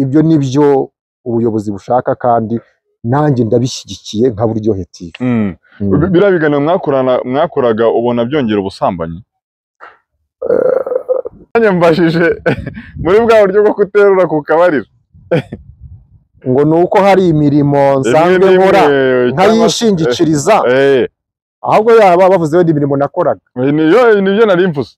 ibyo ni byo ubuyobozi bushaka kandi nanjye ndabishyigikiye nka buryohe TV. Mm. Mm. Bi- biriya biganiro mwakorana mwakoraga ubona byongera ubusambanyi nanjye mbajije muri bwa buryo bwo kuterura ku kabariro ngo ni uko hari imirimo nsanzwe Rimwe nkora n'imwe, cyangwa se- nkayishingikiriza Eh, ahubwo yaba bavuze wenda imirimo nakoraga eh, niyo- nibyo nari mvuze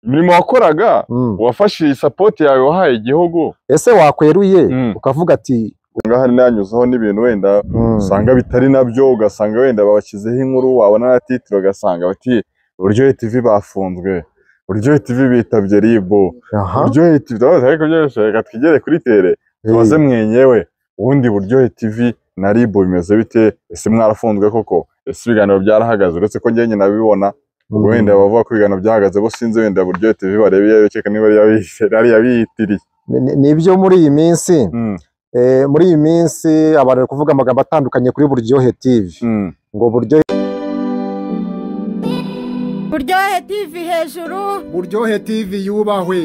imirimo wakoraga Mm. wafashe iyi sapoti yawe wahaye igihugu ese wakweruye Mm. ukavuga ati ngaha nanyuzeho n'ibintu wenda mm, usanga bitari nabyo ugasanga wenda babashyizeho inkuru wabona na titiro ugasanga bati buryohe tv bafunzwe buryohe tv bitabye ribu aha, buryohe tv Ndabaza ariko byose reka twigere kuri tere eh, tubaze mwenyewe ubundi buryohe tv na ribu bimeze bite ese mwarafunzwe koko ese ibiganiro byarahagaze uretse ko njyewe nabibona mm, wenda bavuga ko ibiganiro byahagaze bo sinzi wenda buryohe tv barebe iyo bikeka niba yari yabiyitiriye ni- ni- nibyo muri iyi minsi Mm, eh, muri iyi minsi abantu bari kuvuga amagambo atandukanye kuri buryohe TV mm. ngo buryohe buryohe tivi hejuru buryohe tv yubahwe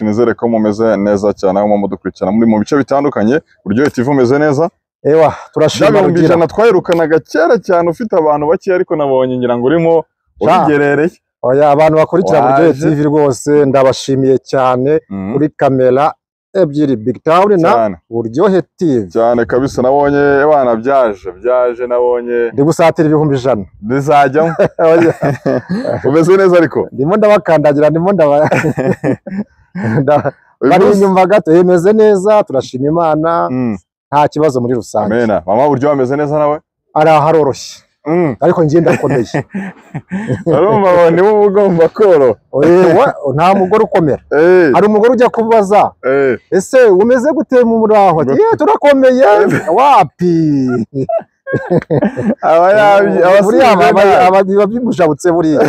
nizere ko mumeze neza cyane aho mudukurikirana muri mu bice bitandukanye buryohe tv umeze neza ewa bya turashima bihumbi rugira ijana twayirukanaga kera cyane ufite abantu bake ariko nabonye ngira ngo urimo Ja. ubigerereye oya abantu bakurikira Waje. buryohe TV rwose ndabashimiye cyane Mhm. kuri kamera ebyiri big town na cyane buryohe TV cyane kabisa nabonye abana byaje byaje nabonye ndi gusatira ibihumbi ijana bizajyamo Oya, umeze neza ariko ndimo ndabakandagira ndimo ndaba nda- Uyu bari munsi- inyuma gato eh, imeze neza turashima imana Mm. nta kibazo muri rusange amena mama buryo wameze neza nawe ari haroroshye Mm. ariko njye ndakomeye urumva ngo niwe uba ugomba koroha Oyewa, nta mugore ukomera Eh, hari umugore ujya kubaza eh. ese umeze gute mu muraho ati "Eh, turakomeye wapi aba yabye aba buriya asize aba- nabi. aba- biba bimushabutse buriya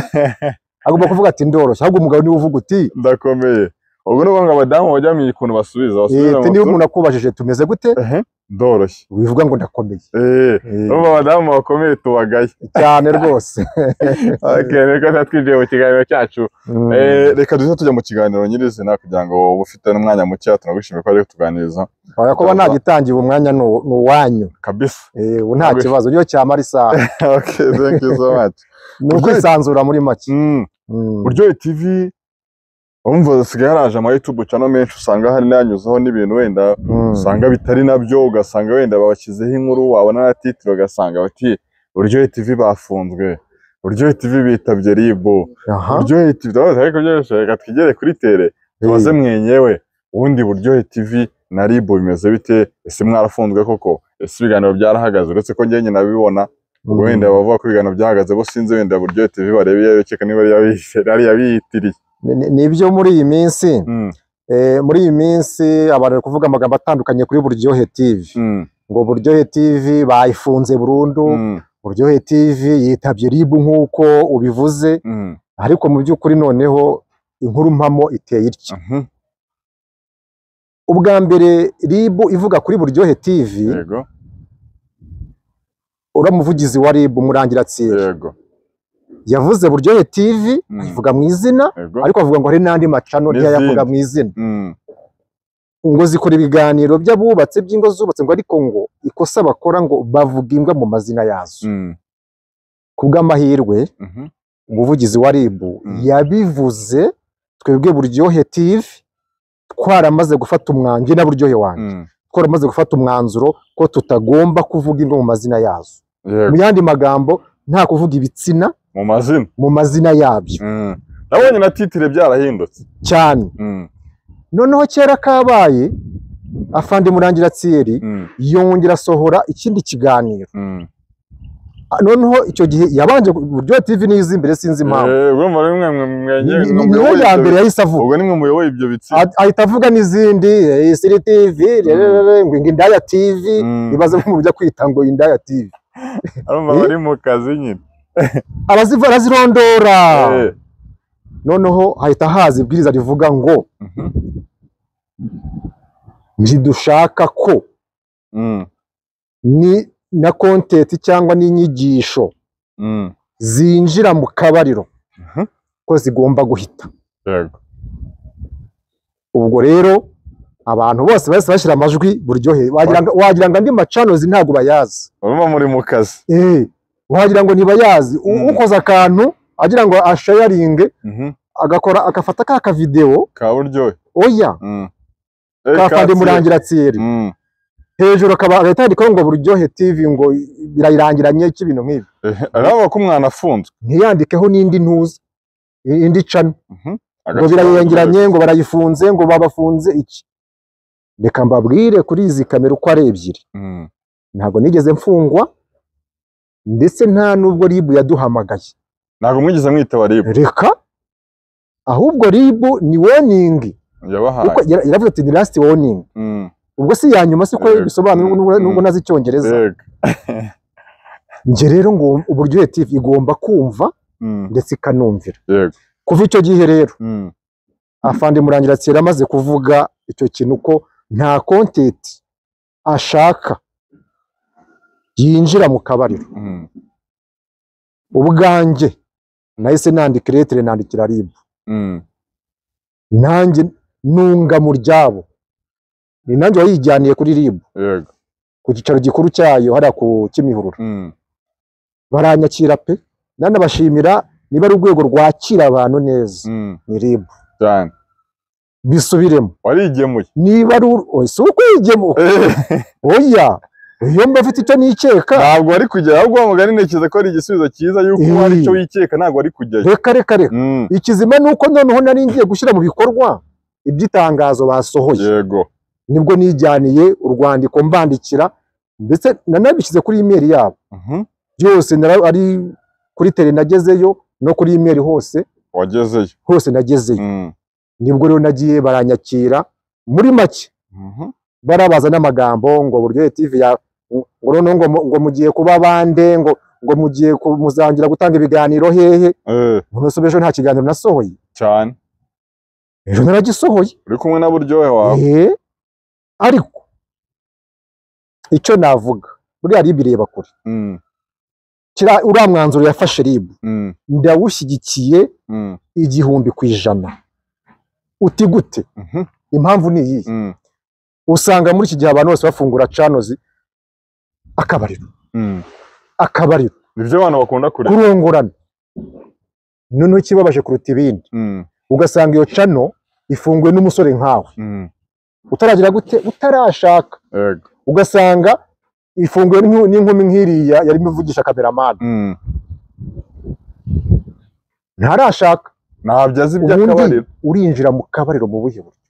agomba kuvuga ati ndoroshye ahubwo umugabo niwe uvuga uti ndakomeye ubwo ni ukuvuga ngo abadamu bajya mu ikuntu basubiza "Eh, basubira mu te niba nzu, umuntu akubajije tumeze gute ehe, ndoroshye wivuga ngo ndakomeye Eh, Eh, urumva abadamu bakomeye tubagaye cyane rwose Okay, reka tuba twinjiye mu kiganiro cyacu Mm. Eh, reka duze tujya mu kiganiro nyirizina kugira ngo uba ufite n'umwanya muke tunagushimiye ko ari kutuganiriza Oya, kuba nagitangiye uwo mwanya ni uw- ni uwanyu kabisa Eh, ubu nta Ugwe. kibazo niyo cyamara isaha okay thank you so much ni Ugwe. ukwisanzura muri make mm. Mm. buryohe tv urumva hasigaye haraje ama youtube channel menshi usanga hari n'anyuzeho n'ibintu wenda Mm. usanga bitari nabyo ugasanga wenda babashyizeho inkuru wabona na titiro ugasanga bati buryohe tv bafunzwe buryohe tv bitabye ribu Aha. buryohe tv ndabaza ariko byose reka twigere kuri tere tubaze mwenyewe ubundi buryohe tv na ribu bimeze bite ese mwarafunzwe koko ese ibiganiro byarahagaze uretse ko njyewe nabibona Mm. wenda bavuga ko ibiganiro byahagaze bo sinzi wenda buryohe tv barebe iyo bikeka niba yari yabi- yari yabiyitiriye Ni- ni- nibyo muri iyi minsi Mm, eh, muri iyi minsi abantu bari kuvuga amagambo atandukanye kuri buryohe TV mm, ngo buryohe TV bayifunze burundu mm, buryohe TV yitabye RIB nk'uko ubivuze mm, ariko mu by'ukuri noneho inkuru mpamo iteye itya mhm, ubwa mbere RIB ivuga kuri buryohe TV yego uriya muvugizi wa RIB Murangiratsinda yego yavuze buryohe TV Mm. ayivuga mu izina yego ariko avuga ngo hari n'andi macano N'izindi. ntiyayavuga mu izina Mm, ngo zikora ibiganiro by'abubatse by'ingo zubatse ngo ariko ngo ikosa bakora ngo bavuga imbwa mu mazina yazo mm, ku bw'amahirwe mhm, umuvugizi wa RIB Mm. yabivuze twebwe buryohe TV twaramaze gufata umwanzuro na buryohe wanjye mm, twaramaze gufata umwanzuro ko tutagomba kuvuga imbwa mu mazina yazo mu yego yandi magambo nta kuvuga ibitsina mu mazina mu mazina yabyo Mm. nabonye na titire byarahindutse cyane Mm, noneho kera kabaye afande murangiratsiyeri mm, yongera asohora ikindi kiganiro mm. Ah, noneho icyo gihe yabanje buryo TV niyizi imbere sinzi impamvu Eh, urumva rero mwe- mwe- mwe- Ni- mwe- ni- mwe- niyo muyoboye ya ibyo mbere yahise avuga ubwo nimwe muyoboye ibyo bitsinda Ah- ahita avuga n'izindi eh, Isiri TV rerere, ngo indaya TV Mm. ibaze nk'umuntu ujya kwita ngo indaya TV arumva Eh? bari mu kazi nyine araziva arazirondora Eh, noneho hahita haza ibwiriza rivuga ngo mhm, ntidushaka ko mm, ni na kontenti cyangwa n'inyigisho mm, zinjira mu kabariro Mhm. ko zigomba guhita yego ubwo rero abantu bose bahise bashyira amajwi buryohe wagira ngo- wagira ngo andi macanozi ntabwo bayazi urumva muri mu kazi Eh, wagira ngo ntibayazi U- Mm. ukoze akantu agira ngo ashayaringe Mhm. agakora agafata ka kavidewo ka buryohe oya Mm. Eh, ka Katsire. murangira tseri Mm. hejuru akaba leta yandikaho ngo buryohe tv ngo birayirangiranye cy'ibintu nk'ibi Eh, araba ko umwana afunzwe ntiyandikeho n'indi ntuza i- indi cana Mhm. ngo birayengeranye ngo barayifunze ngo babafunze iki reka mbabwire kuri izi kamera uko ari ebyiri Mm. ntabwo nigeze mfungwa ndetse nta n'ubwo ribu yaduhamagaye ntabwo mwigeze mwitaba ribu reka ahubwo ribu ni woningi yabahaye kuko yara- yaravuze ati ni last warning Mm. ubwo si iya nyuma siko Yego. bisobanura Mm, nubwo- nubwo mm. nazi icyongereza yego njye rero ngo uburyohe tv igomba kumva Mm. ndetse ikanumvira yego kuva icyo gihe rero Mm. afande murangira tsera amaze kuvuga icyo kintu ko nta kontenti ashaka yinjira mu kabariro Mm. ubwanjye nahise nandika iretire nandikira ribu Mm. nanjye nunga mu ryabo ni nanjye wayijyaniye kuri ribu yego ku cyicaro gikuru cyayo hariya ku kimihurura Mm. baranyakira pe nanabashimira niba ari urwego rwakira abantu neza Mm. ni ribu cyane bisubiremo warigemuye niba ari ur- oya, si ukwigemo oya iyo mba afite icyo nikeka ntabwo wari kujyayo ahubwo wa mugani ntekereza ko ari igisubizo cyiza yuko Eh. hari icyo wikeka ntabwo wari kujyayo reka reka reka Mm. ikizima ni uko noneho nari ngiye gushyira mu bikorwa iby'itangazo basohoye yego nibwo nijyaniye urwandiko mbandikira ndetse nanabishyize kuri imeri yabo Mhm. byose nara- ari kuri tele nagezeyo no kuri imeri hose wagezeyo hose nagezeyo Mm. nibwo rero nagiye baranyakira muri make Mhm. barabaza n'amagambo ngo buryohe tv ya ngo noneho ngo, mu- ngo mugiye kuba bande ngo ngo mugiye ku- muzangira gutanga ibiganiro hehe Eh, unosobe ejo nta kiganiro nasohoye cyane ejo naragisohoye uri kumwe na buryohe wawe eh ariko icyo navuga buriya rib ireba kure Mm. kira uriya mwanzuro yafashe rib Mm. ndawushyigikiye Mm. igihumbi ku ijana uti gute Mhm. impamvu ni iyi Mm. usanga muri iki gihe abantu bose bafungura canozi akabariro Mm. akabariro nibyo abantu bakunda kureba kurongorana noneho ikibabaje kuruta ibindi Mm. ugasanga iyo cano ifunguwe n'umusore nkawe Mm. utaragira gute utarashaka yego ugasanga ifunguwe n'inku- n'inkumi nk'iriya yarimo ivugisha kameramani Mm. ntarashaka ntabyo azi ubundi iby'akabariro urinjira mu kabariro mu buhe buryo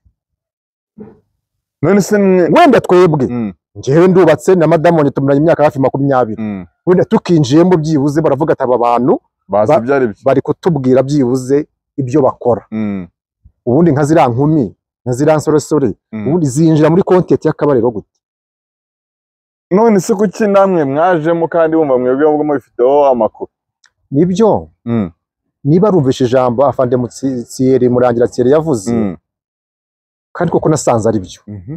none se mwe wenda twebwe Mm. ngewe ndubatse na madamu wanjye tumaranye imyaka hafi makumyabiri Mm. wenda tukinjiyemo byibuze baravuga ati aba bantu bazi Ba- ibyo ari byo bari kutubwira byibuze ibyo bakora Mm. ubundi nka ziriya nkumi nka ziriya nsoresore Mm. ubundi zinjira muri kontenti y'akabariro gute none se kuki namwe mwajemo kandi bumva mwebwe mubwo mubifiteho amakuru nibyo Mm. niba rumvishe ijambo afande mutsiyeri murangira tsiyeri yavuze Mm. kandi koko nasanze ari byo Mhm.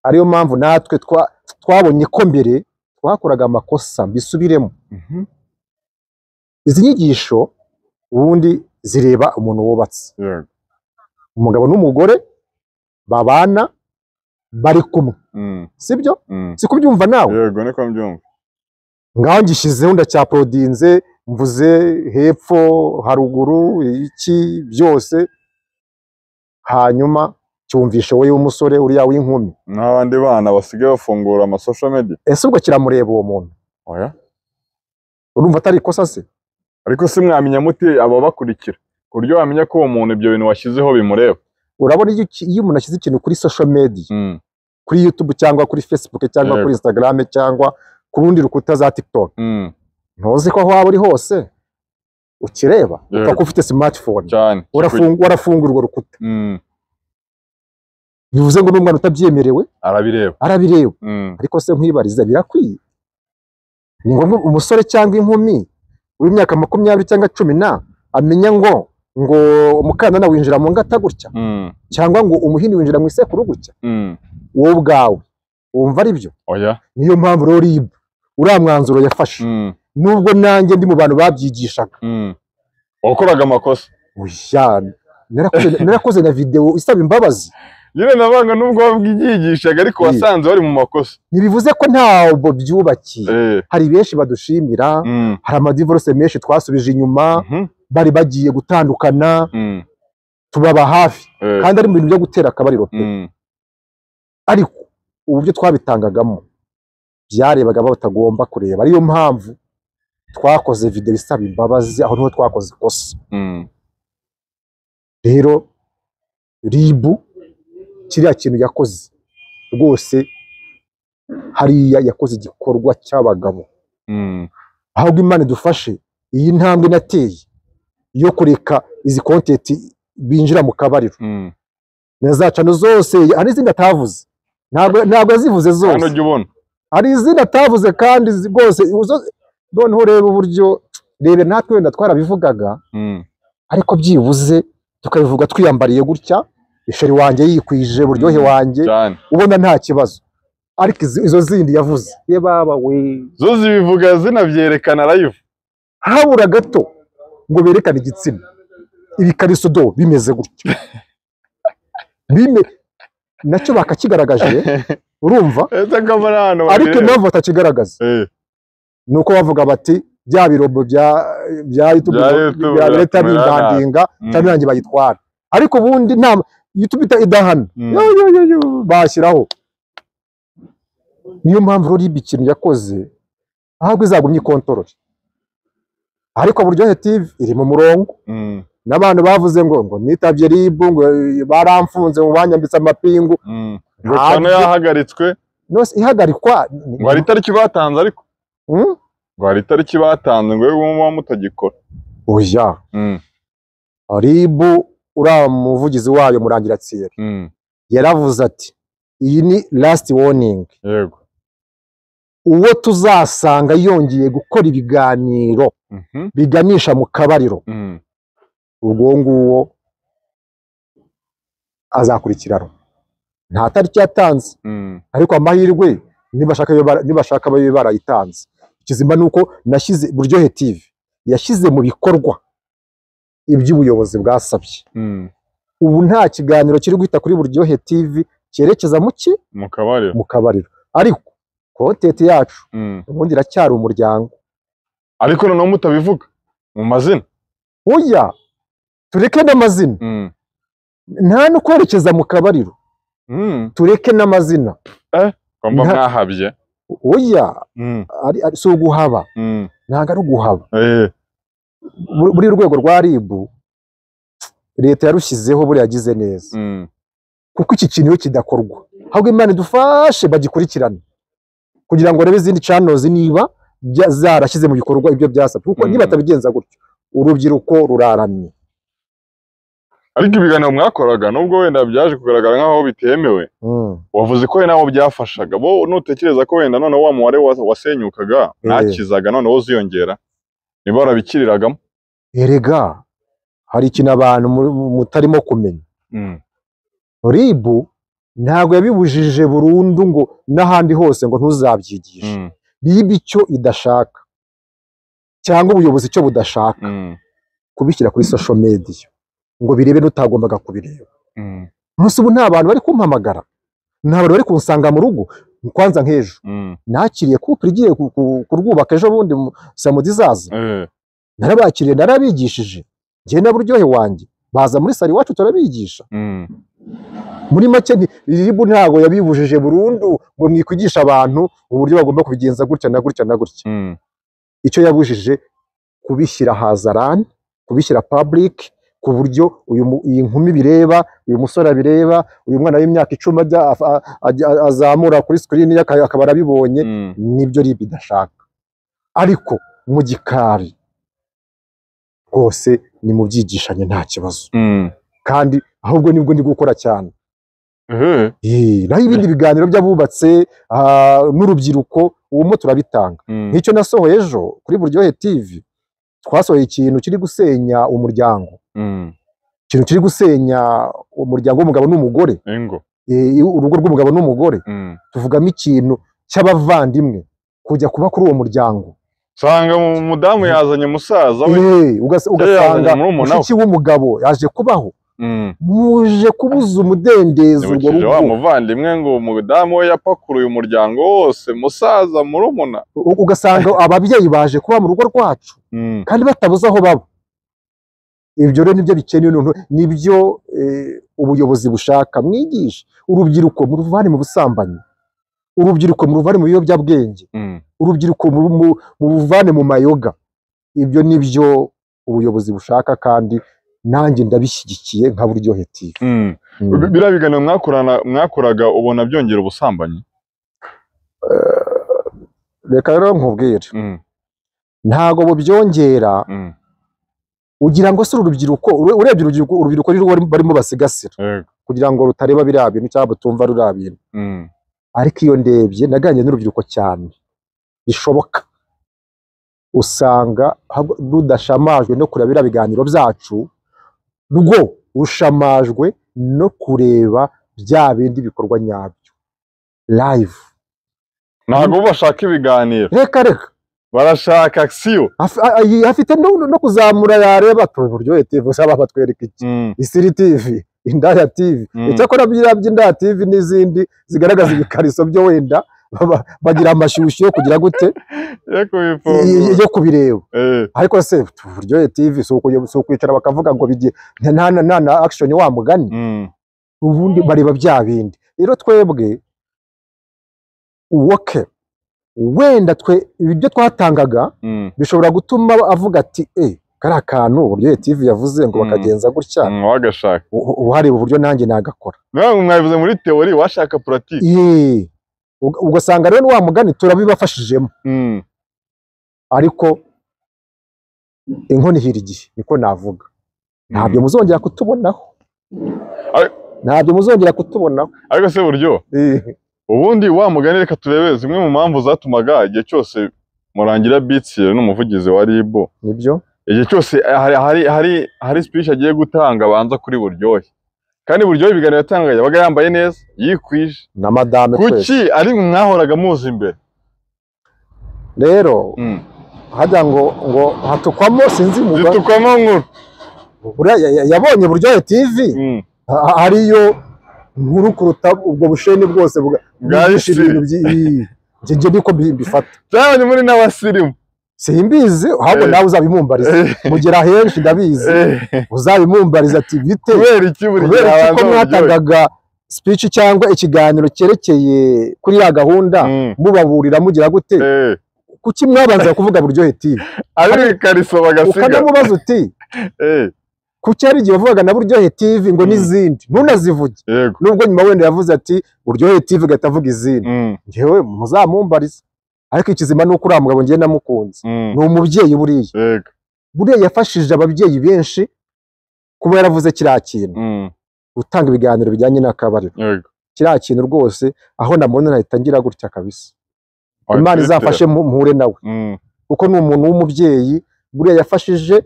ariyo mpamvu natwe twa- twabonye ko mbere twakoraga amakosa mbisubiremo Mhm. izi nyigisho ubundi zireba umuntu wubatse yego umugabo n'umugore babana bari kumwe Mm. sibyo Mm. si kubyumva nawe yego niko mbyumva ngaho ngishyizeho ndacyaporodinze mvuze hepfo haruguru iki byose hanyuma cyumvishe wowe w'umusore uriya w'inkumi n'abandi bana basigaye bafungura ama social media ese ubwo kiramureba uwo muntu oya urumva atari ikosa se ariko se mwamenya mute ababakurikira ku buryo wamenya ko uwo muntu ibyo bintu washyizeho bimureba urabona iyo uki- iyo umuntu ashyize ikintu kuri social media Mm. kuri youtube cyangwa kuri facebook cyangwa Yego. kuri instagram cyangwa ku rundi rukuta za tiktok Mm. ntuzi ko aho waba uri hose ukireba Yego. upfa kuba ufite smartphone cyane Warafungu- warafunga urwo rukuta Mm. bivuze ngo n'umwana utabyemerewe arabireba arabireba Mm. ariko se nkwibariza birakwiye ni ngombwa umusore cyangwa inkumi w'imyaka makumyabiri cyangwa cumi na amenya ngo ngo umukandana winjira mu ngata gutya Mm. cyangwa ngo umuhini winjira mu isekuru gutya Mm. wowe ubwawe wumva ari byo oya niyo mpamvu rero rib uriya mwanzuro yafashe Mm. nubwo nanjye ndi mu bantu babyigishaga Mm. wakoraga amakosa oya narakoze narakoze na videwo isaba imbabazi nyine nabanga nubwo wabwigishaga ariko Mm. wasanze bari mu makosa ntibivuze ko ntabwo byubakiye Eh, hari benshi badushimira mm, hari amadivorose menshi twasubije inyuma mhm, bari bagiye gutandukana mm, tubaba hafi eh, kandi ari mu bintu byo gutera akabariro pe mm, ariko uburyo twabitangagamo byarebaga abo batagomba kureba ariyo mpamvu twakoze videwo isaba imbabazi aho niho twakoze ikosa mm. rero ribu kiriya kintu yakoze rwose hariya yakoze igikorwa cy'abagabo Mm, ahubwo imana idufashe iyi ntambwe nateye yo kureka izi kontenti binjira mu kabariro mm. na za cano zose hari izindi atavuze ntabwo ntabwo yazivuze hano zose jya ubona hari izindi atavuze kandi zi- rwose izo- noneho reba uburyo reba natwe wenda twarabivugaga Mm, ariko byibuze tukabivuga twiyambariye gutya isheri wanjye yikwije buryohe Mm. wanjye cyane ubona nta kibazo ariko izi- izo zindi yavuze ye baba we zo zibivuga zinabyerekana live habura gato ngo berekane igitsina ibikariso do bimeze gutya bime nacyo bakakigaragaje urumva ese kamara hano ariko babireba. impamvu batakigaragaza Eh, ni uko bavuga bati bya birombo bya bya YouTube Bya YouTube bya leta biratumira bindandinga Mm. cyangwa nanjye bayitwara ariko ubundi nta YouTube ita idahana Mm. yo yo yo yo bashyiraho niyo mpamvu rero ibi ikintu yakoze ahubwo izagumya ikontorori ariko buryohe TV iri mu murongo mm, n'abantu bavuze ngo ngo nitabye RIB ngo eh, baramfunze ngo banyambitse amapingu mm. Ntabyo. Gakwano yahagaritswe nose ihagarikwa ngo hari itariki batanze ariko Mm? ngo hari itariki batanze ngo yewe muba mutagikora oya Mm, RIB uriya muvugizi wayo murangira tsiyeri mm, yaravuze ati iyi ni last warning yego uwo tuzasanga yongeye gukora ibiganiro Mhm, biganisha mu kabariro mm, ubwo nguwo azakurikiranwa nta tariki yatanze mm, ariko amahirwe nibashaka abe bara- nibashaka babe barayitanze ikizima ni uko nashyize buryohe tv yashyize mu bikorwa iby'ubuyobozi bwasabye mm. ubu nta kiganiro kiri guhita kuri buryohe tv cyerekeza mu ki mu kabariro mu kabariro ariko kontenti yacu Mm. ubundi iracyari umuryango ariko noneho mutabivuga mu mazina oya tureke n'amazina Mm, nta no kwerekeza mu kabariro mm. tureke n'amazina ko mba Nta- mwahabye oya Mm, ari, ari, si uguhaba mm. ntabwo ari uguhaba Eh, Bur- buri rwego rwa rib leta yarushyizeho buriya yagize neza mm, kuko iki kintu iyo kidakorwa ahubwo imana idufashe bagikurikirane kugira ngo barebe izindi canozi niba bya- zarashyize mu bikorwa ibyo byasabwe kuko Mm. nibatabigenza gutyo urubyiruko ruraramye ariko ibiganiro mwakoraga nubwo wenda byaje kugaragara nk'aho bitemewe Mm. wavuze ko nawe byafashaga bo nutekereza ko wenda noneho wa mubare wa- wasenyukaga ntakizaga noneho uziyongera niba warabikiriragamo erega hari ikintu abantu mu- mu- mutarimo kumenya Mm, rib ntabwo yabibujije burundu ngo n'ahandi hose ngo ntuzabyigishe mm, rib icyo idashaka cyangwa ubuyobozi icyo budashaka mm, kubishyira kuri social media ngo birebe n'utagombaga kubireba mm, umunsi ubu nta bantu bari kumpamagara nta bantu bari kunsanga mu rugo kwanza nk'ejo mm. nakiriye couple igiye ku- ku- kurwubaka ejo bundi mu- saa mudi izaza Eh, narabakiriye narabigishije njye na buryohe wanjye baza muri sari iwacu turabigisha mm, muri make nti- ribu ntabwo yabibujije burundu ngo mwikwigisha abantu uburyo bagomba kubigenza gutya na gutya na gutya mm, icyo yabujije kubishyira hazarani kubishyira public ku buryo uyu mu- iyi nkumi bireba uyu musore abireba uyu mwana w'imyaka icumi ajya af- a- ajya- azamura kuri sikirini ye aka- akaba arabibonye mm. nibyo ribi idashaka ariko mu gikari rwose ni mu byigishanye nta kibazo Mm. kandi ahubwo nibwo ndi gukora cyane Eh, Yee, naho ibindi biganiro by'abubatse ah, n'urubyiruko ubumo turabitanga mm, nk'icyo nasohoye ejo kuri buryohe tv twasohoye ikintu kiri gusenya umuryango mm. ikintu kiri gusenya umuryango w'umugabo n'umugore ingo eh, urugo rw'umugabo n'umugore Mm, tuvugamo ikintu cy'abavandimwe kujya kuba kuri uwo muryango usanga mu- umudamu yazanye umusaza we Eh, ugas- ugasanga yazanye murumuna we. mushiki w'umugabo yaje kubaho Mm. muje kubuza umudendezo urwo Nibukije wa rugo muvandimwe ngo umudamu we yapakuruye umuryango wose musaza murumuna U- ugasanga ababyeyi baje kuba mu rugo rwacu kandi batabuze aho baba ibyo rero nibyo bikenewe noneho nibyo eh, ubuyobozi bushaka mwigisha urubyiruko muruvane mu busambanyi urubyiruko muruvane mu biyobyabwenge Mm. urubyiruko mu- mu- muruvane mu mayoga ibyo nibyo ubuyobozi bushaka kandi nanjye ndabishyigikiye nka buryohe TV Mm. Mm. biriya biganiro mwakorana mwakoraga ubona byongera ubusambanyi reka rero nkubwire Mm. ntago bubyongera Mm. ugira ngo se uru rubyiruko ure- urebye urubyiruko urubyiruko ni rwo barimo basigasira Yego. kugira ngo rutareba biriya bintu cyangwa butumva ruriya bintu Mm. ariko iyo ndebye naganiriye n'urubyiruko cyane bishoboka usanga hab- rudashamajwe no kureba biriya biganiro byacu rwo rushamajwe no kureba bya bindi bikorwa nyabyo live ntabwo bo bashaka ibiganiro reka reka barashaka akisiyo Af- a- a- afite no, no kuzamura yareba ati buryohe TV usaba batwereka iki Mm. isiri TV indaya TV Mm. icyakora biriya by'indaya TV n'izindi zigaragaza ibikariso byo wenda baba- bagira amashyushyu yo kugira gute y- yo y- kubifungura yo kubireba Eh. ariko se buryohe TV si ukuye- si ukwicara bakavuga ngo bigiye nta- nta nta- nta action wa mugani Mm. ubundi bareba bya bindi rero twebwe woke wenda twe ibyo twatangaga Mm. bishobora gutuma avuga ati e kariya kantu uburyo TV yavuze ngo Mm. bakagenza gutya Mm, wagashaka u- uhareba uburyo nanjye nagakora nawe mwabivuze muri teori washaka puratike Yee. Uga- ugasanga rero wa mugani turabibafashijemo Mm. ariko inkono ihira igihe niko navuga ntabyo Mm. muzongera kutubonaho Ari- ntabyo muzongera kutubonaho ariko se buryo ubundi wa mugani reka turebe zimwe mu mpamvu zatumaga igihe cyose murangira bitsi n'umuvugizi wa RIB nibyo igihe cyose hari hari hari hari speech agiye gutanga abanza kuri buryohe kandi buryohe ibiganiro yatangaga yabaga yambaye neza yikwije na madame twese kuki ari mwe mwahoraga muzi imbere rero Mm. hajya ngo ngo hatukwamo sinzi umugani zitukwamo nkuru Buriya ya- ya- yabonye buryohe TV Mm. ha- hariyo nkuru kuruta ubwo busheni bwose buga- Bwa bwigisha isi. ibintu by'i- njye- njye niko mbi- mbifata cyane muri n'abasirimu simbizi ahubwo Eh. nawe uzabimumbariza mugera henshi ndabizi Eh, uzabimumbariza ati bite kubera iki buri gihe kubera iki ko abanza buryohe mwatangaga speech cyangwa ikiganiro cyerekeye kuri ya gahunda Mm. mubaburira mugira gute Eh, kuki mwabanza kuvuga buryohe TV ari mu ikariso bagasiga ukanamubaza uti Eh, kuki hari igihe wavugaga na buryohe TV ngo Mm. n'izindi ntunazivuge yego nubwo nyuma wenda yavuze ati buryohe TV gatavuga izindi Mm, ngewe muzamumbarize ariko ikizima ni uko uriya mugabo ngewe namukunze mm, ni umubyeyi buriya yego buriya yafashije ababyeyi benshi kuba yaravuze kiriya kintu Mm, gutanga ibiganiro bijyanye n'akabariro yego kiriya kintu rwose aho namubona nahita ngira gutya kabisa imana Twitter. izafashe mu- muhure nawe Mm, kuko ni umuntu w'umubyeyi buriya yafashije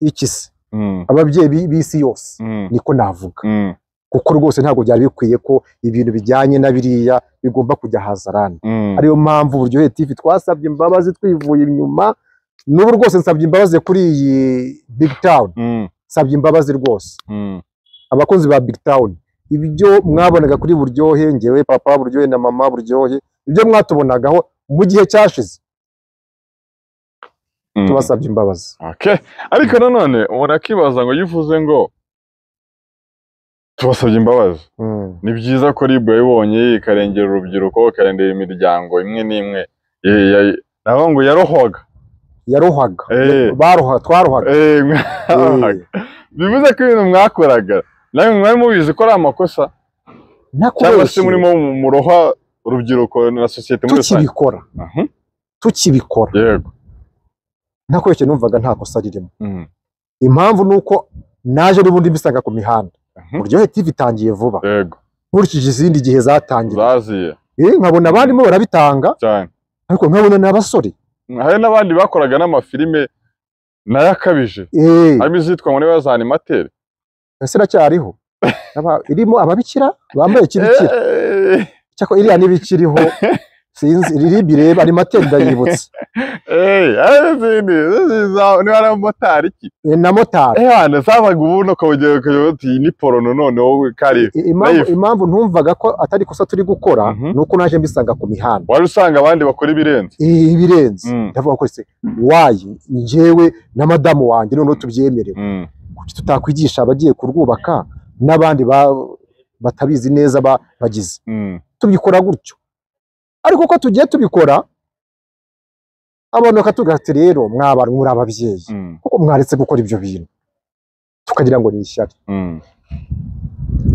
iki se mm, ababyeyi bi- b'isi yose mm, niko navuga mm, kuko rwose ntabwo byari bikwiye ko ibintu bijyanye na biriya bigomba kujya hazarani mm. ariyo mpamvu buryohe TV twasabye imbabazi twivuye inyuma n'ubu rwose nsabye imbabazi kuri iyi big town Mm, nsabye imbabazi rwose mm, abakunzi ba big town ibyo mwabonaga kuri buryohe ngewe papa buryohe na mama buryohe ibyo mwatubonagaho mu gihe cyashize mm. tubasabye imbabazi Okay. Ariko nanone urakibaza ngo iyo uvuze ngo tubasabye imbabazi Mm. ni byiza ko RIB yabibonye ikarengera urubyiruko ikarengera imiryango imwe n'imwe Ye- ya- naho ngo yarohoga yarohaga Eh. baroha twarohaga Eh, mwarohaga. bivuze ko ibintu mwakoraga nawe mwari mubizi ko ari amakosa cyangwa se nakoresheje murimo muroha urubyiruko na sosiyete muri rusange tukibikora Mhm. tukibikora yego nakoresheje numvaga nta kosa ririmo Mm, impamvu ni uko naje n'ubundi mbisanga ku mihanda mhm. buryohe TV itangiye vuba yego nkurikije izindi gihe zatangira zaziye eh nkabona abandimo barabitanga cyane ariko nkabona n'abasore hari n'abandi bakoraga n'amafilime nayo akabije eh harimo izitwa ngo niba za animateri ese racyariho Aba- irimo ababikira bambaye kirikira Eh, cyako iriya n'ibikiriho sinzi riribi reba arimo atenda yibutse eee ari n'izindi nziza niba ari abamotari iki Eh, na motari eee hano zabaga ubundi ukabugera ukajya uti iyi ni porono none wowe kari I- impamvu life. impamvu ntumvaga ko atari kosa turi gukora Mhm. ni uko naje mbisanga ku mihanda wari usanga abandi bakora ibirenze I- ibirenze Mm. ndavuga ko se wayi njyewe na madamu wanjye noneho tubyemerewe Mm. kuki tutakwigisha abagiye kurwubaka n'abandi ba- batabizi neza ba- bagize Mm. tubikora gutyo ariko uko tugiye tubikora abantu bakatubwira ati rero mwaba muri ababyeyi Mm. kuko mwaretse gukora ibyo bintu tukagira ngo ni ishyari Mm.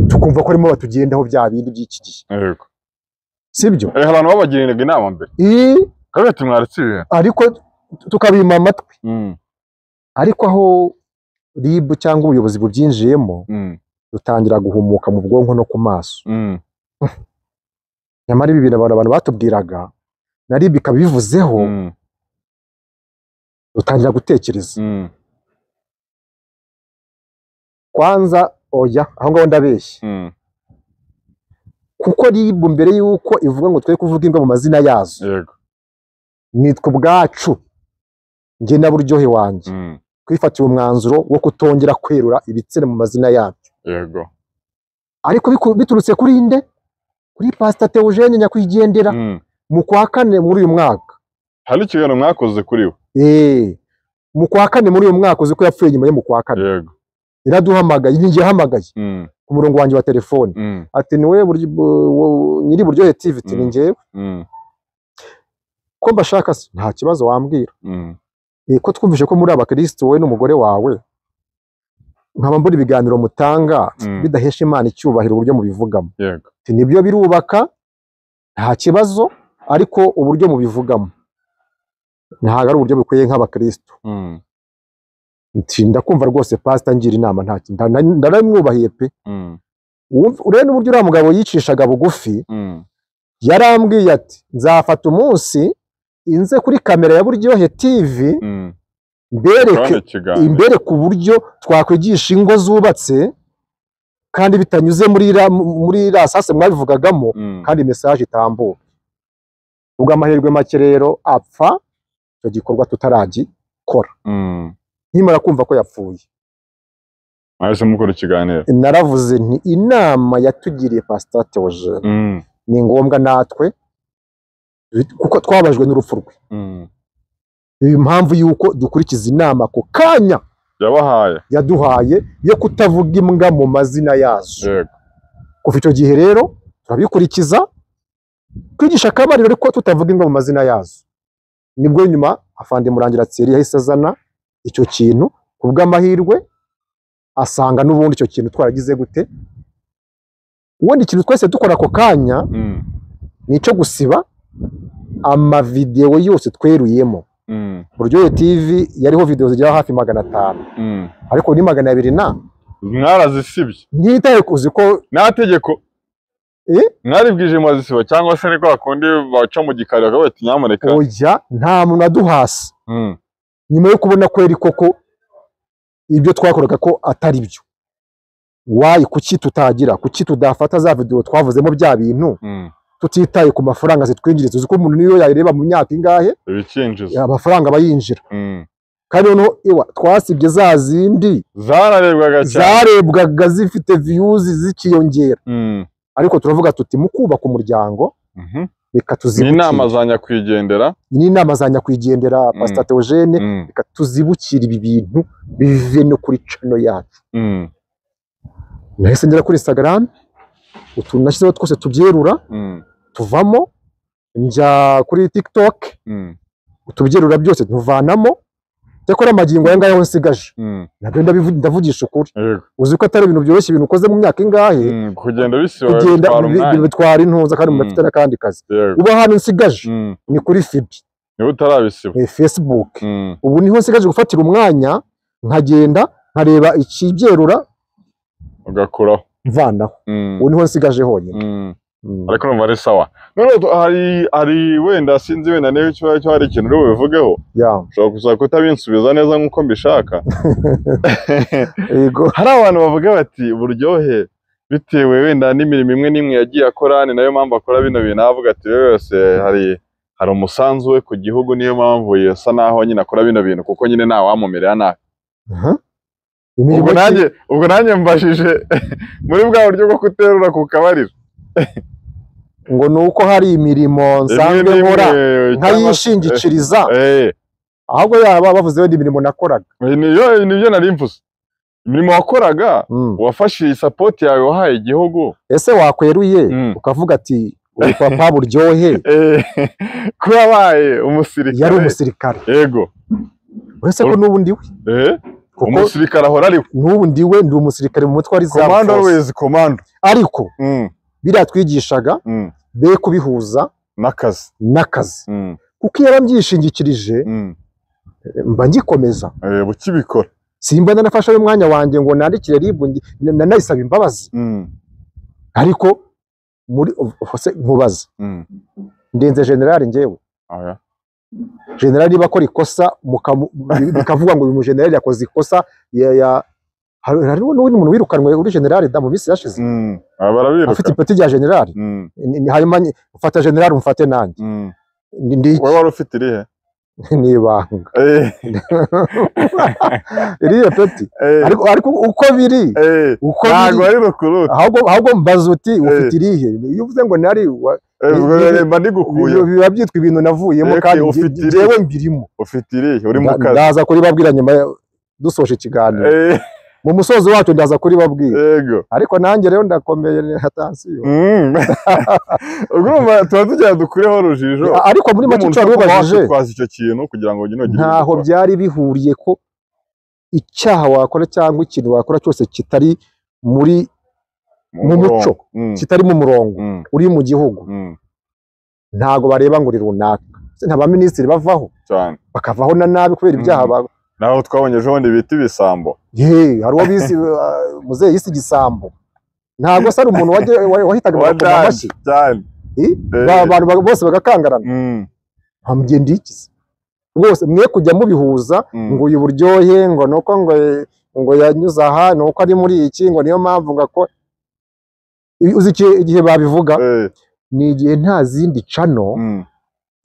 tukumva ko arimo batugendaho bya bindi by'iki gihe Yego. sibyo Eh, hari abantu babagiriraga inama mbere Ii, kabete mwaretse ibintu ariko tukabima amatwi Mm. ariko aho RIB cyangwa ubuyobozi bubyinjiyemo Mm. dutangira guhumuka mu bwonko no ku maso Mm. nyamara ibi bintu abantu abantu batubwiraga na RIB ikaba ibivuzeho Mm. dutangira gutekereza Mm. kwanza oya aho ngaho ndabeshya Mm. kuko RIB mbere y'uko ivuga ngo twe kuvuga imbwa mu mazina yazo Yego. nitwe ubwacu njye na buryohe wanjye Mm. twifatiye umwanzuro wo kutongera kwerura ibitsina mu mazina yabyo Yego. ariko biku- biturutse kuri nde kuri pasita teogene nyakwigendera Mm. mu kwa kane muri uyu mwaka Hari ikiganiro mwakoze kuri we. Eh, mu kwa kane muri uyu mwaka uzi ko yapfuye nyuma yo mu kwa kane Yego. yaraduhamagaye ninjye yahamagaye Mm. ku murongo wanjye wa telefone Mm. ati niwe buryo- bu- bu- nyiri buryohe tv ati ni Mm. njyewe Mm. ko mbashaka se nta kibazo wambwira Mm. Eh, ko twumvise ko muri abakirisitu wowe n'umugore wawe nkaba mbura ibiganiro mutanga Mm. bidahesha imana icyubahiro uburyo mubivugamo Yego. Ati, nibyo birubaka nta kibazo ariko uburyo mubivugamo ntabwo ari uburyo bukwiye nk'abakirisitu Mm. nti ndakumva rwose pasita ngira inama nta kintu ndaramwubahiye pe Mm. Wumva- urebe n'uburyo uriya mugabo yicishaga bugufi Mm. yarambwiye ati nzafata umunsi inze kuri kamera ya buryohe tv Mm. mbereke Urabona ikiganiro. imbere ku buryo twakwigisha ingo zubatse kandi bitanyuze muri iriya- muri iriya sase mwabivugagamo Mm. kandi mesaje itambuka ubw'amahirwe make rero apfa icyo gikorwa tutaragikora Mm. nkimara kumva ko yapfuye Mwahise mukora ikiganiro. naravuze nti inama yatugiriye pasita teogene Mm. ni ngombwa natwe bit- kuko twabajwe n'urupfu rwe Mm. impamvu y'uko dukurikiza inama ako kanya Yabahaye. yaduhaye yo kutavuga imbwa mu mazina yazo Yego. kuva icyo gihe rero turabikurikiza twigisha akabariro ariko tutavuga imbwa mu mazina yazo nibwo nyuma afande murangira tseri yahise azana icyo kintu ku bw'amahirwe asanga n'ubundi icyo kintu twaragize gute ubundi ikintu twese dukora ako kanya Mm. ni icyo gusiba amavidewo yose tweruyemo Mm. buryohe tv yariho videwo zigera hafi magana atanu Mm. ariko ni magana abiri na Mwarazisibye. ntitaye kuzi ko Nta tegeko. Eh? Mwaribwije mwazisiba cyangwa se niko bakundi baca mu gikari bakavuga ati nyamuneka. oya nta muntu aduhasa Mm. nyuma yo kubona ko yari koko ibyo twakoraga ko atari byo wayi kuki tutagira kuki tudafata za videwo twavuzemo bya bintu Mm. tutitaye ku mafaranga zitwinjiriza uzi ko umuntu niyo yayireba mu myaka ingahe Ibikinjizo. amafaranga aba yinjira Mm. kandi noneho iwa twasibye za zindi Zararebwaga cyane. zarebwaga zifite viyuzi zikiyongera Mm. ariko turavuga tuti mu kubaka umuryango Mhm. reka ni tuzibukire inama za nyakwigendera ni inama za nyakwigendera pasita teogene Mm, reka tuzibukire ibi bintu bive no kuri cano yacu mm, nahise ngera kuri instagram utuntu nashyizeho twose tubyerura mm, tuvamo njya kuri tiktok mm, utubyerura byose ntuvanamo cyakora amagingo aya ngaya aho nsigaje mm, nabyo ndabivu- ndavugisha ukuri yego. uzi ko atari ibintu byoroshye ibintu ukoze mu myaka ingahe Mm, kugenda bisiba kugenda bitwara bi- bi- umwanya bitwara intuza kandi umuntu Mm. afite n'akandi kazi yego ubu ahantu nsigaje Mm, ni kuri fibi niba utarabisiba eh, facebook Mm, ubu niho nsigaje gufatira umwanya nkagenda nkareba ikibyerura ugakuraho mvanaho Mm, ubu niho nsigaje honyine mm. Mm. ariko numva ari sawa noneho tu- hari hari wenda sinzi wenda niba icyo cyo hari ikintu uri bubivugeho Yeah. ushobora gusa kutabinsubiza neza nk'uko mbishaka Yego. hari abantu bavuga bati buryohe bitewe wenda n'imirimo imwe n'imwe yagiye akora ni nayo mpamvu akora bino bintu avuga ati rero yose hari hari umusanzu we ku gihugu niyo mpamvu yasa naho nyine akora bino bintu kuko nyine nta wamumerera nabi Aha. ubwo Imirimo ki- nanjye ubwo nanjye mbashije muri bwa buryo bwo kuterura ku kabariro ngo ni uko hari imirimo nsanzwe Rimwe nkora n'imwe, cyangwa se- nkayishingikiriza Eh, ahubwo yaba bavuze wenda imirimo nakoraga eh, niyo nibyo nari mvuze imirimo wakoraga Mm. wafashe iyi sapoti yawe wahaye igihugu ese wakweruye Mm. ukavuga ati uyu papa buryohe eh, ko yabaye yari umusirikare umusirikare yego uretse ko n'ubu ndi we eh, kuko umusirikare ahora ari n'ubu ndi we ndi umusirikare mu mutwe wa Reserve komando Force. always komando ariko Mm, biriya twigishaga mm, be kubihuza n'akazi n'akazi Mm, kuko iyo yarabyishingikirije mm. mba ngikomeza Eh, ukibikora simba ndanafashe umwanya wanjye ngo nandikire RIB ngi- na- nanayisaba imbabazi Mm, ariko muri ufose nkubaze mm. ndenze generali njyewe Oya. generali niba akora ikosa mukamu- bikavuga ngo uyu mujenerali yakoze ikosa ya- ya- hari- hari n'undi muntu wirukanwe uri generali da mu minsi yashize Mm. Ah, barabiruka afite ipeti rya generali Mm, Ni- ni- hanyuma ni- fata generali umfate nanjye mm. Ni- ndi wowe wari ufite irihe n'ibanga Eh, iriya peti eh, ariko ariko uko biri eh, uko ntabwo biri ari rukuruta ahubwo ahubwo mbaza uti ufite irihe iyo uvuze ngo nari wa- Eh, ubwo ni- mba ibintu ndigukuye biba byitwa ibintu navuyemo Eke, kandi nge- ufite irihe? njyewe mbirimo ufite irihe uri mu Nda- kazi ndaza kuribabwira nyuma ya- dusoje ikiganiro Eh, mu musozo wacyo ndaza kuribabwira yego ariko nanjye rero ndakomeye na tansiyo Mm. ubwo urumva tuba tugira dukureho urujijo A- ariko muri make N'umuntu icyo ushobora kuba wabibajije wakwitwaza icyo kintu kugira ngo ugire ugire ntaho ubwoba. byari bihuriye ko icyaha wakora cyangwa ikintu wakora cyose kitari muri mu murongo. muco. Mm, kitari mu murongo mm, uri mu gihugu mm, ntago bareba ngo uri runaka Se nta baminisitiri bavaho cyane bakavaho na nabi kubera ibyaha Mhm. ba- naho twabonye ejo bundi bita ibisambo Ye, hari uwo bise uh, muzehe yise igisambo ntabwo se ari umuntu wajye- wa- wahitaga bakoma Wadani, amashyi cyane Eh? Eh. Ba- abantu ba- bose bagakangarana Mm, ntamugye ndikize rwose mwe kujya mubihuza mm, ngo uyu buryohe ngo nuko ngo ngo yanyuze aha ni uko ari muri iki ngo niyo mpamvu ngo ako uzi iki- igihe babivuga eh, ni igihe nta zindi cano mm,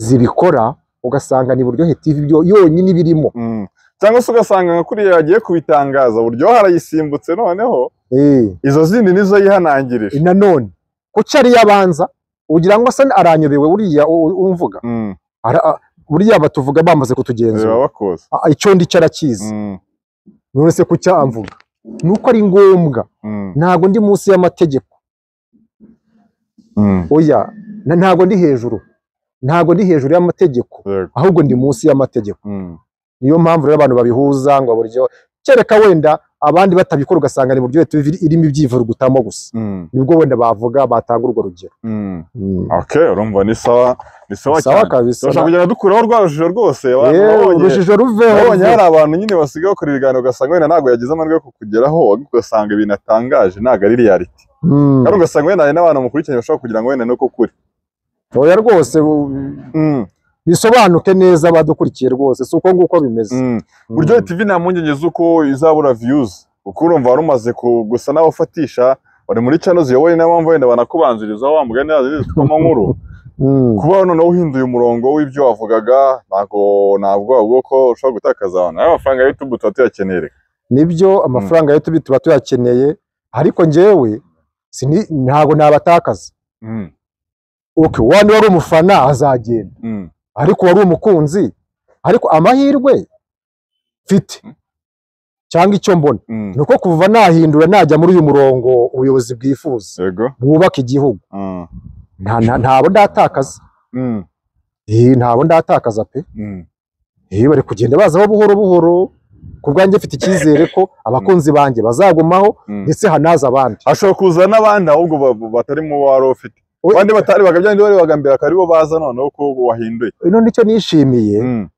zibikora ugasanga ni buryohe TV byo yonyine ibirimo mm. cyangwa se ugasanga nka kuriya yagiye kubitangaza buryohe arayisimbutse noneho eh izo zindi nizo yihanangirije nanone kuki ari yabanza ugira ngo se aranyobewe buriya u- u- umvuga Mm, Ara- a- buriya batuvuga bamaze ziba kutugenzura bakoze A- icyo ndi cyo arakizi Mm, none se kuki amvuga ni uko ari ngombwa mm, ntabwo ndi munsi y'amategeko mm, oya na- ntabwo ndi hejuru ntabwo ndi hejuru y'amategeko yego, ahubwo ndi munsi y'amategeko mm, niyo mpamvu rero abantu babihuza ngo buryo kereka wenda abandi batabikora ugasanga ni buryo TV irimo ibyivurugutamo gusa mm, nibwo wenda bavuga batanga urwo rugero mm. okay urumva ni sawa ni sawa sawa cyane kabisa turashaka kugenda dukuraho rwa rujijo rwose abantu Yewe, babonye urujijo ruveho Nabonye hari abantu nyine basigaye bakora ibiganiro ugasanga wenda ntabwo yagize amahirwe yo kukugeraho ugasanga ibintu atangaje ntabwo ari reality Mm. kandi ugasanga wenda hari n'abantu mukurikiranye bashobora kugira ngo wenda ni uko kuri oya rwose bu- Mm, bisobanuke neza abadukurikiye rwose si uko nguko bimeze mm. buryo tv nta mpungenge z'uko izabura views kuko urumva wari umaze ku- gusa nawe ufatisha wari muri cano ziyoboye niyo mpamvu wenda banakubanzirizaho wa mugani yazindi zitwamo nkuru Mm. kuba noneho uhinduye umurongo w'ibyo wavugaga ntabwo ntabwo bwoko ushobora gutakaza abantu nayo amafaranga ya youtube tuba tuyakeneye reka. nibyo amafaranga yo tubi tuba tuyakeneye ariko njyewe sini- ntabwo nabatakaza Mm, okay wani wari umufana azagenda mm, ariko wari umukunzi ariko amahirwe mfite cyangwa icyo mbona mm. ni uko kuva nahindura najya muri uyu murongo ubuyobozi bwifuza yego bwubaka igihugu Mm, nta- nta- ntabo ndatakaza mm, Eh, ntabo ndatakaza pe mm. Eh, bari kugenda bazaho buhoro buhoro ku bwanjye mfite icyizere ko abakunzi banjye bazagumaho Mm. ndetse hanaza abandi hashobora kuza n'abandi ahubwo ba- batari mu bo wari ufite We- abandi batari bakabyandi bari bagambira akaba aribo baza noneho ko wahinduye none icyo nishimiye Mm,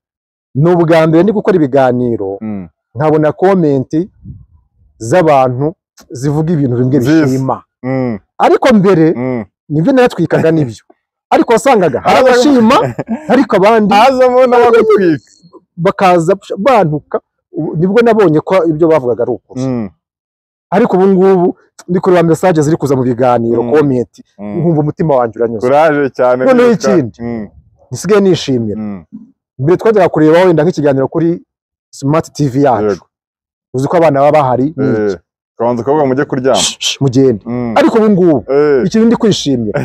ni ubwa mbere ndi gukora ibiganiro mm. nkabona komenti z'abantu zivuga ibintu bimwe Nziza. bishima Mm, ariko mbere mm. nibyo natwikaga nibyo ariko wasangaga hari abashima ariko abandi hazamo n'abagutwika bakaza bantuka Ubu- nibwo nabonye ko ibyo bavugaga ari ukuri Mm, ariko ubu ngubu ndi kureba mesaje ziri kuza mu biganiro Mm. komenti Mm. nkumva umutima wanjye uranyuze kuraje cyane Noneho wibuka. ikindi. Mm, nisigaye nishimira mm. mbere twajyaga kureba wenda nk'ikiganiro kuri smart tv yacu Yego. uzi ko abana baba bahari ni iki? Eh, ukabanza ukavuga mujye kuryama Shh, shh, mugende Mm. ariko ubu ngubu Eh, ikintu ndi kwishimira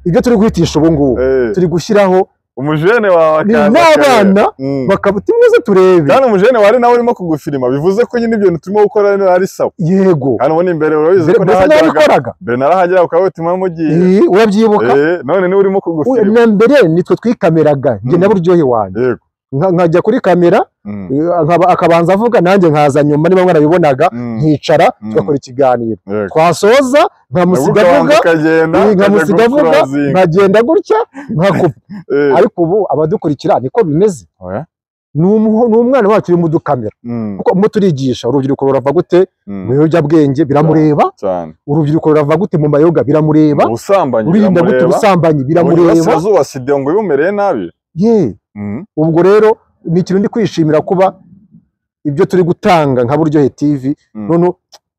ibyo turi guhitisha ubu ngubu eh. turi gushyiraho umujene wawe ni akaza akareba. n'abana Mm. bakabuta imeze turebe kandi umujene wari nawe urimo kugufilima bivuze ko nyine ibintu turimo gukora ari sawa yego kandi ubundi imbere urabizi mbere ko mbese nawe nahageraga wabikoraga mbere narahagera ukaba witima mugiye Ih, urabyibuka Eh, none niwe urimo Uyu- kugufilima na mbere nitwe twikameraga njye Mm. na buryohe wanjye yego Nka- nkajya kuri kamera Mm, eh, nkaba- akabanza avuga nanjye nkaza nyuma niba mwarabibonaga mm, nkicara Mm. tugakora ikiganiro yego. twasoza Nabwo nkamusiga ukabanza avuga ukagenda eh, ukajya nkamusiga avuga gucrossing. nkagenda gutya nkakupa Eh, ariko ubu abadukurikira niko bimeze oya. ni umuho- ni umwana wacu uri mu dukamera Mm, kuko mu turigisha urubyiruko rurava gute mm, mu biyobyabwenge biramureba cyane urubyiruko rurava gute mu mayoga biramureba ubusambanyi rurinda gute biramureba ubusambanyi biramureba uburasirazuba sida ngo bibumereye nabi ye Mm, ubwo rero ni ikintu ndi kwishimira kuba ibyo turi gutanga nka buryohe tv Mm. none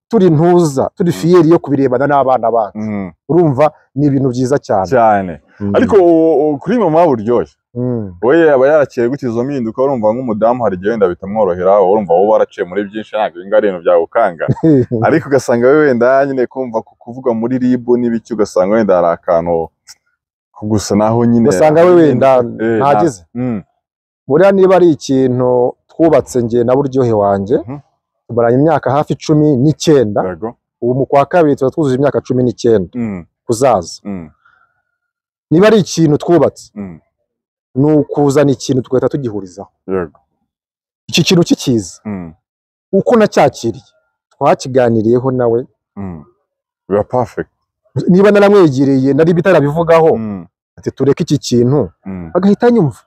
turi ntuza turi fiyeri yo kubirebana n'abana bacu mm, urumva ni ibintu byiza cyane cyane Mm. ariko u- u- kuri mama buryoshye Mm. we aba yaraciye gute izo mpinduka urumva nk'umudamu hari igihe wenda bitamworohera urumva wowe waraciye muri byinshi ntabwo ibi ngari ibintu byagukanga ariko ugasanga we wenda nyine kumva ku kuvuga muri ribu n'ibiki ugasanga wenda hari akantu ko gusa naho nyine ugasanga we wenda Eh, ntagize Mm, buriya niba ari ikintu twubatse njye na buryohe wanjye Mhm. tumaranye imyaka hafi cumi n'icyenda yego. ubu mu kwa kabiri tuba twujuje imyaka cumi n'icyenda Mm, kuzaza mm, niba ari ikintu twubatse mm, ni ukuzana ikintu tugahita tugihurizaho yego. iki kintu kikiza Mm, uko nacyakiriye twakiganiriyeho nawe mm. biba perfect niba naramwegereye nari bitarabivugaho Mm, ati tureke iki kintu mm, agahita anyumva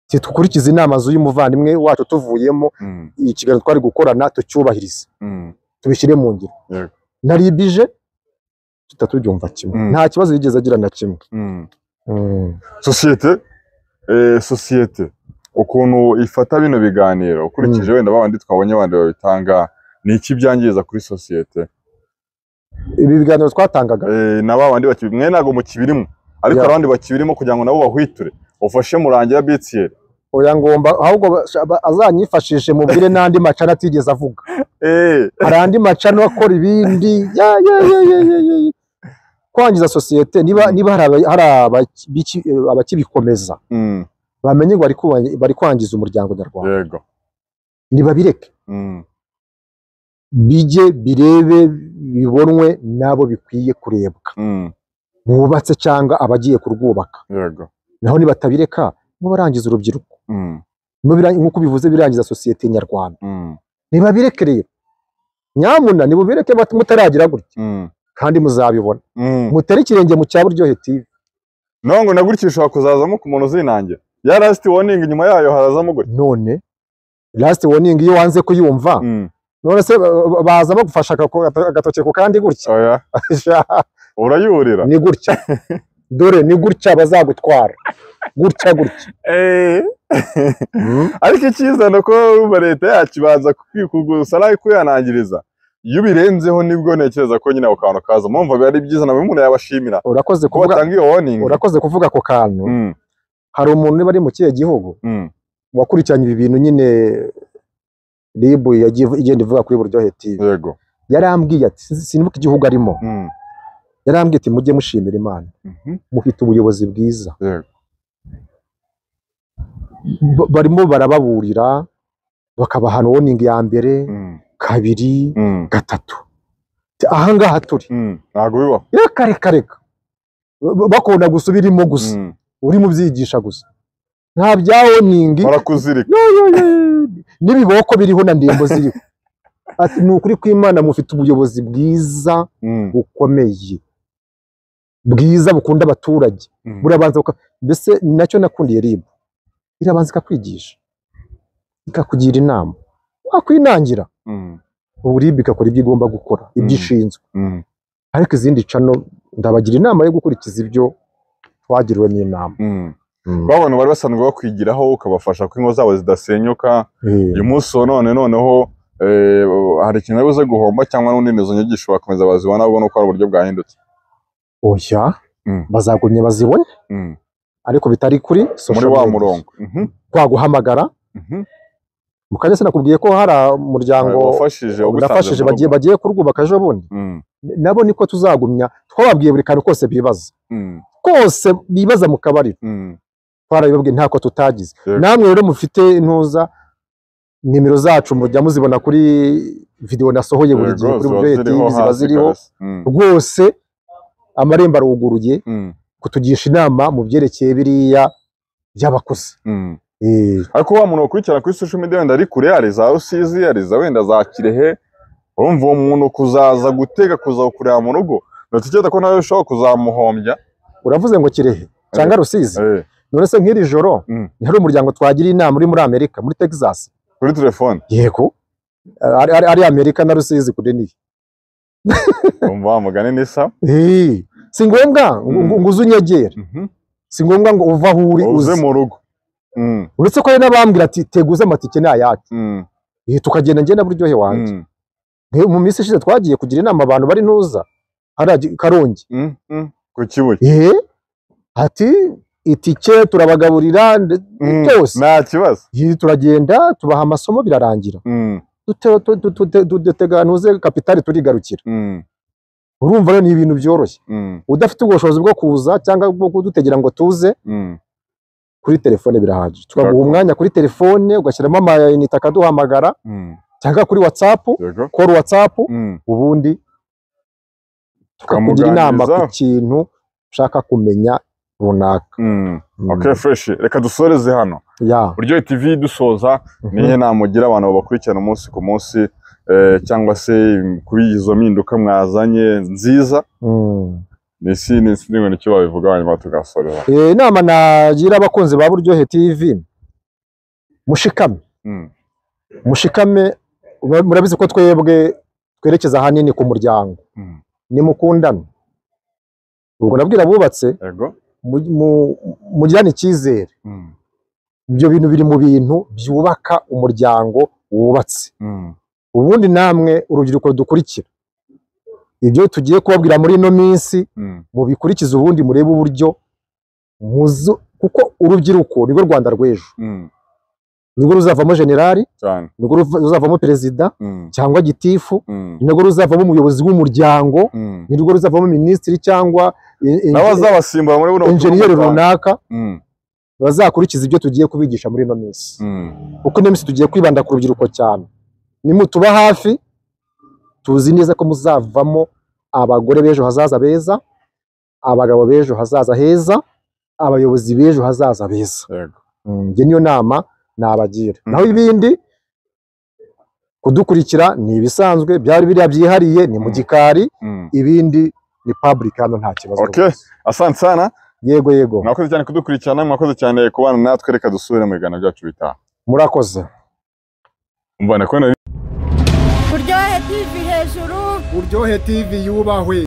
ati dukurikize inama z'uyu muvandimwe wacu tuvuyemo mm, ikiganiro twari gukorana tucyubahirize mm. tubishyire mu ngiro Yego. naribije tutatubyumva kimwe Mm. nta kibazo yigeze agira na kimwe Mm. sosiyete eh, sosiyete ukuntu ifata bino biganiro ukurikije wenda babandi twabonye abandi babitanga ni iki byangiza kuri sosiyete ibi biganiro twatangaga eh, na babandi baki mwe ntabwo mukibirimo ariko Yeah. abandi bakibirimo kugira ngo nabo bahwiture ufashe murangira BTL oya ngomba ahubwo basha- ba- azanyifashishe mubwire n'andi macana atigeze avuga eh hari andi macano akora ibindi ya ya ya ya ya ya ya. kwangiza sosiyete niba Mm. niba hari aba- hari abaki- biki- eh, abakibikomeza mm, bamenye ngo bari kubangi- bari kwangiza umuryango nyarwanda yego ntibabireke mm, bijye birebe bibonwe n'abo bikwiye kurebwa mm, bubatse cyangwa abagiye kurwubaka yego naho nibatabireka n'abarangiza urubyiruko mm, n'ubira- nk'uko bivuze birangiza sosiyete nyarwanda mm, ntibabireke rero nyamuna nibubireke bat- mutaragira gutya mm, kandi muzabibona mm. mutere ikirenge mu cya buryohe TV nongo nagurikishwa kuzazamo ku muntu uzinangira ya last warning nyuma yayo harazamo gutya none last warning iyo wanze kuyumva mm. none se ba- ba- baza bagufasha agako- agatoki ku kandi gutya oya urayurira ni gutya dore ni gutya bazagutwara gutya gutya eh ariko icyiza ni uko urumva leta yacu ibanza kugusa nawe kuyanangiriza iyo ubirenzeho nibwo ntekereza ko nyine ako kantu kaza mpamvu biba ari byiza nawe umuntu yabashimira urakoze ko kuvuga batanga iyo warning urakoze kuvuga ako kantu Mm, hari umuntu niba ari mu kihe gihugu mm, wakurikiranye ibi bintu nyine ribu yagiye ivu- igenda ivuga kuri buryohe TV yego yarambwiye ati "Sinzi- sinibuka igihugu arimo mm, yarambwiye ati mujye mushimira imana mhm, mufite ubuyobozi bwiza yego Ba- barimo barababurira bakabahana warning ya mbere mm, kabiri mm, gatatu Ati, aha ngaha turi mm, ntabwo bibaho reka reka reka Ba- bakunda gusa ubirimo gusa Mm, uri mu byigisha gusa nta bya warning barakuzirika Yo, yo, yo, yo. n'ibiboko biriho na ndembo ziriho ati ni ukuri kw'imana mufite ubuyobozi bwiza Mm, bukomeye bwiza bukunda abaturage mm, burabanza buka- mbese ni nacyo nakundiye ribu irabanza ikakwigisha ikakugira inama wakwinangira mm, ubu ribu igakora ibyo igomba gukora ibyo Mm. ishinzwe mm, ariko izindi cano ndabagira inama yo gukurikiza ibyo twagiriwe n'inama mm. ba bantu bari basanzwe bakwigiraho ukabafasha ko ingo zabo zidasenyuka Eh, uyu munsi wa none noneho eh, eh, hari ikintu ari buze guhomba cyangwa n'undi izo nyigisho bakomeza bazibona ahubwo ni uko hari uburyo bwahindutse oya Mm. bazagumye bazibone Mm. ariko bitari kuri muri social wa media. murongo Mhm, twaguhamagara mhm. mu kanya sinakubwiye ko hari umuryango wafashije ugusanze nafashije mu rugo. bagiye bagiye kurwubaka ejo bundi Mm, nabo niko tuzagumya twababwiye buri kantu kose bibaza mm, kose bibaza mu kabari mm. twarabibabwiye ntako tutagize Yego. namwe rero mufite intuza nimero zacu mujya muzibona kuri videwo nasohoye buri Yego, gihe kuri buryohe ziba ziriho tv ziba hasi ziriho kabisa. Mm, rwose amarembo aruguruye mm, kutugisha inama mu byerekeye biriya by'abakuze mm. Eh, ariko wa muntu ukurikirana kuri social media wenda ari kure hari za rusizi hari za wenda za kirehe urumva uwo muntu kuzaza gutega kuza kureba mu rugo ndatekereza ko nawe ushobora kuzamuhombya uravuze ngo kirehe cyangwa rusizi eh, none se nk'iri joro Mm. hari umuryango twagira inama uri muri amerika muri texas kuri telefone yego ari, ari, ari amerika na rusizi kure niyo umva wa mugani nisa Eh, si ngombwa ngo Mm. ngo- ngo uze unyegere si ngombwa ngo uve aho uri uze uze mu rugo Mm, uretse ko hari n'abambwira ati teguze amatike ni ayacu mm, Eh, tukagenda njye na buryohe wanjye mm, Nge- mu minsi ishize twagiye kugira inama abantu bari ntuza hariya gi- karongi mm, mm. ku kibuye eh ati itike turabagaburira nde- Mm, byose nta kibazo Eh, turagenda tubaha amasomo birarangira Mm, dute- tu- tu- tu- tu- dutega ntuze kapitali turigarukira mm, urumva rero ni ibintu byoroshye mm, udafite ubushobozi bwo kuza cyangwa bwo kudutegera ngo tuze mm. kuri telefone birahagije tukaguha Yego. umwanya kuri telefone ugashyiramo amayinite akaduhamagara Mm, cyangwa kuri watsapu yego kora watsapu Mm, ubundi tukakugira inama ku tukamuganiriza kintu ushaka kumenya runaka Mm, Mm. okay fresh reka dusoreze hano ya buryohe tv dusoza Mhm. nihe namugira abantu babakurikirana umunsi ku munsi eh, cyangwa se kuri izo mpinduka mwazanye nziza Mm. nisi nisi n'ibintu icyo babivuga hanyuma tugasorera Eh, inama nagira abakunzi ba buryohe tv mushikame Mm, mushikame mura- murabizi ko twebwe twerekeza ahanini ku muryango mm. nimukundane ubwo nabwira abubatse yego mu- mu- mugirane icyizere Mm, ibyo bintu biri mu bintu byubaka umuryango wubatse mm, ubundi namwe urubyiruko dukurikira ibyo tugiye kubabwira muri ino minsi mm, mubikurikize ubundi murebe uburyo muzu- kuko urubyiruko nirwo rwanda rw'ejo mm, nirwo ruzavamo generali cyane nirwo ruva- ruzavamo perezida Mm, cyangwa gitifu mm, nirwo ruzavamo umuyobozi w'umuryango mm. nirwo ruzavamo minisitiri cyangwa i- i- nawe azabasimbura muri buno enjeniyeri butumwa bwanyu. runaka Mm, bazakurikiza ibyo tugiye kubigisha muri ino minsi mm, kuko ino minsi tugiye kwibanda ku rubyiruko cyane nimutuba hafi tuzi neza ko muzavamo abagore b'ejo hazaza beza abagabo b'ejo hazaza heza abayobozi b'ejo hazaza beza yego Mm, njye niyo nama nabagira Mm. naho ibindi kudukurikira ni ibisanzwe byari biriya byihariye ni mu Mm. gikari Mm. ibindi ni public hano nta kibazo Okay. rwose. asante sana yego yego mwakoze cyane kudukurikirana mwakoze cyane kubana natwe reka dusubire mu biganiro byacu bitaha murakoze mbona kubona Kuryohe TV hejuru Uryohe TV yubahwe